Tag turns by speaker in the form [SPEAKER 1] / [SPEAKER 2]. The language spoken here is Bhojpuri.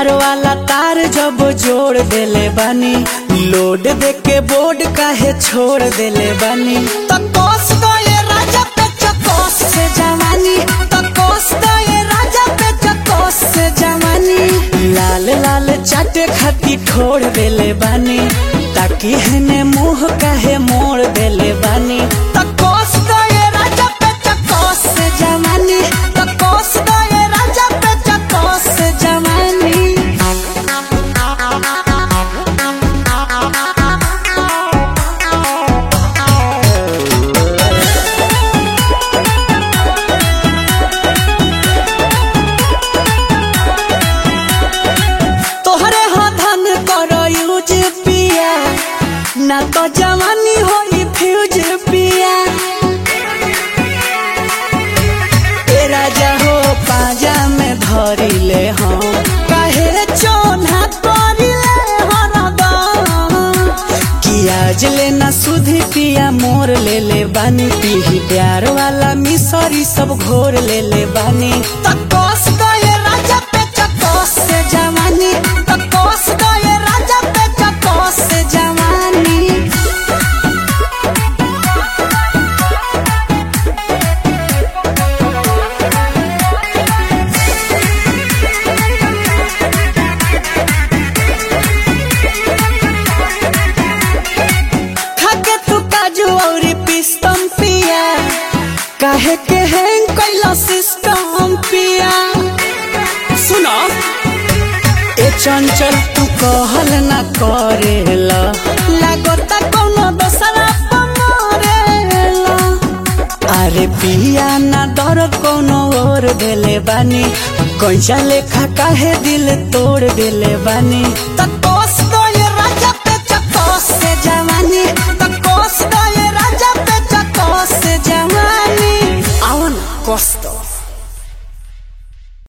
[SPEAKER 1] प्यार वाला तार जब जोड़ देले बानी लोड दे के बोर्ड काहे छोड़ देले बानी तो कोस गए राजा पे चकोस से जवानी तो कोस गए राजा पे चकोस से जवानी लाल लाल चाटे खाती ठोड़ देले बानी ताकि हने मुंह काहे मोड़ देले बानी तो कोस गए राजा पे चकोस से जवानी तो कोस गए राजा पे चकोस से जवानी तोहरे हो धन करो यूज पिया ना तो जवानी होई फ्यूज पिया ए राजा हो पाजा में धरी ले हम काहे चोना करी ले हरदम कि आज लेना सुधी पिया मोर ले ले बानी पीही प्यार वाला मिसरी सब घोर ले ले बानी तकोस गए राजा पे चकोस से जवानी तकोस गए राजा पे चकोस से जवानी खाके तू काजू और पिस्तम पिया काहे के हैंग कैला सिस्टम पिया सुनो ए चंचल तू कहल ना करेला लागता कोनो दोसरा पमरेला अरे पिया ना डर कोनो और देले बानी कैसा लेखा काहे दिल तोड़ देले बानी तको